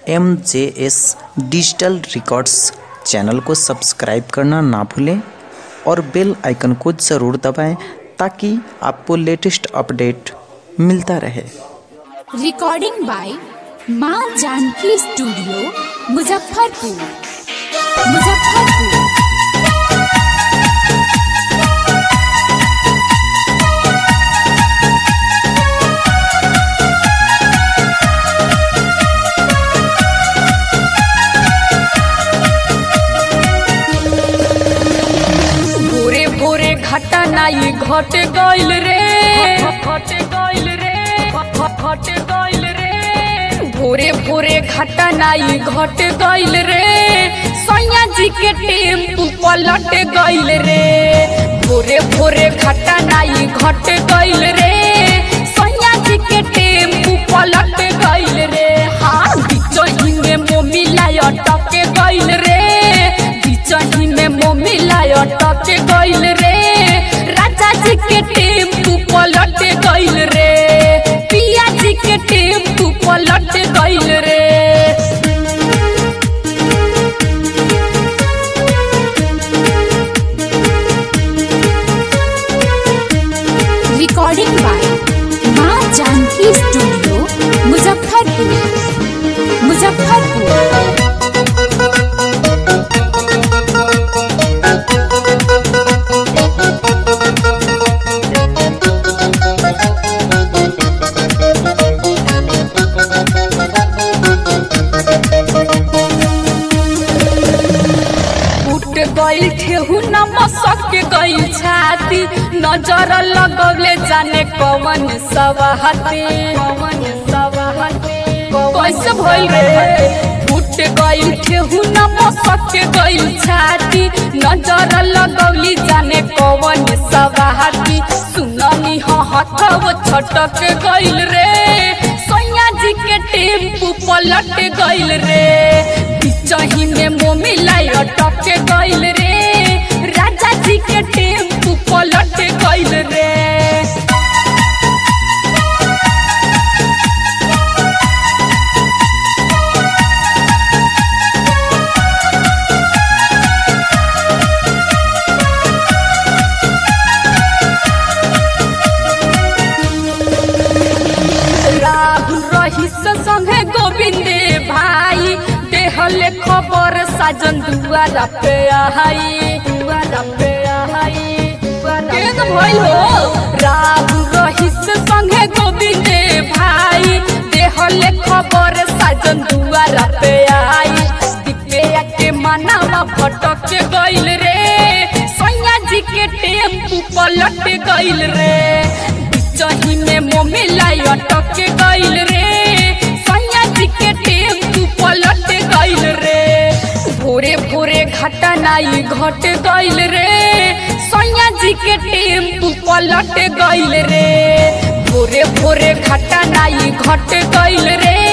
M J S digital records channel को subscribe करना ना भूलें और बेल आइकन को ज़रूर दबाएं ताकि आपको लेटेस्ट अपडेट मिलता रहे रिकॉर्डिंग बाय माँ जानकी स्टूडियो मुजफ्फरपुर मुजफ्फरपुर भोरे भोरे घटना ई घट गइल रे घट गइल रे घट गइल रे भोरे भोरे घटना ई घट गइल रे सैया जी के टेम्पू पलट गइल रे भोरे भोरे घटना ई घट गइल रे सैया जी के टेम्पू पलट गइल रे हाँ बिचही में मोमिला अटक गइल रे बिचही में मोमिला अटक गइल रे राजा जी के टेम्पू पलट गइल रे पिया जी के टेम्पू पलट गइल रे रिकॉर्डिंग बाय माँ जानकी स्टूडियो मुजफ्फरपुर मुजफ्फरपुर उठ गइल ठेहू न मसक गइल छाती नजर लगौले जाने कवन सवाहती कवन सवाहती कैसे भइल रे उठ गइल ठेहू न मसक गइल छाती नजर लगौली जाने कवन सवाहती सुननी ह हथव छटक गइल रे सैया जी के टेम्पू पलट गइल रे बिचही में मोमिला अटक गइल रे राजा जी के टेम्पू पलट गइल रे राहुल रहीस संगे गोविंदे भाई देहले खबर साजन दुआरा पे आई दुआरा पे आई केन भइल हो राहुल रहीस संगे गोविंदे भाई देहले खबर साजन दुआरा पे आई दिपेया के मनावा भटक गइल रे सैया जी के टेम्पू पलट गइल रे बिचही में मोमिला अटक गइल रे सैया जी के टेम्पू पलट गइल रे भोरे भोरे घटना ई घट गइल रे सैया जी के टेम्पू पलट गइल रे भोरे भोरे घटना ई घट गइल रे